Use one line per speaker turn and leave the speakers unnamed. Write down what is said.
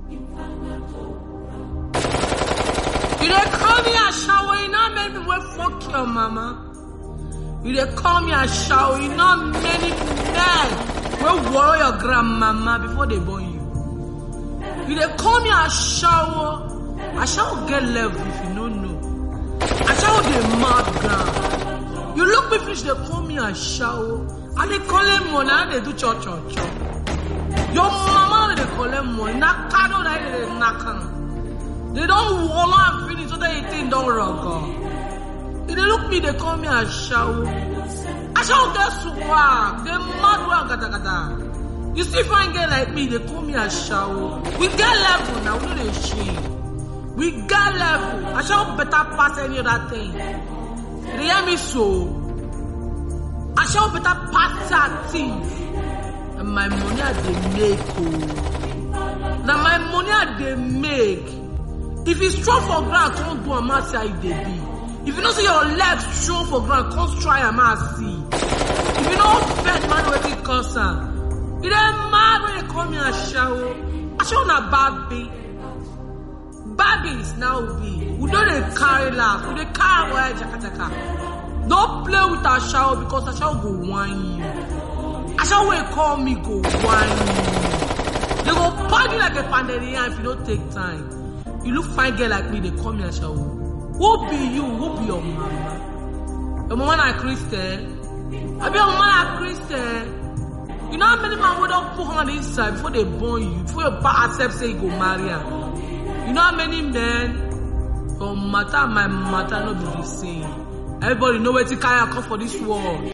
You dey call me a shower, you know many people wey fuck your mama. You dey call me a shower, you know many men wey worry your grandmama before they born you. You dey call me a shower, a shower get level if you no know. A shower dey mad ground. You look me finish, dey call me a shower. I dey collect money, I dey do cho cho cho. Your mama dey collect money, na kado na dey knack am. They don't wall and finish so that you think don't rock. If they look me, they call me a show. I shall get swag. They mad one gata gata. You see fine girl like me, they call me a show. We get level now, we know they shame. We get level. I shall better pass any other thing. You hear me so? I shall better pass that thing. And my money I they make. Oh. Now my money I they make. If you strong for ground, come do a man see how you dey be. If you know say your legs strong for ground, come try a man see. If you know bet man wetin cause am, you dey mad when they call me a shower. I show na baby. Babies now be. We don't dey carry laugh, we dey carry well jaka jaka. No play with a shower because a shower go whine you. A shower wey call me go whine you. They go party like a pandemia if you don't take time. You look fine girl like me, they call me a shower. Who be you? Who be your mama? Your mama na Christian? I be your mama na Christian? You know how many man would don't put on inside before they born you, before your pa accept say you go marry her? You know how many men? Your matter, my matter, not be the same. Everybody know where to carry come for this world.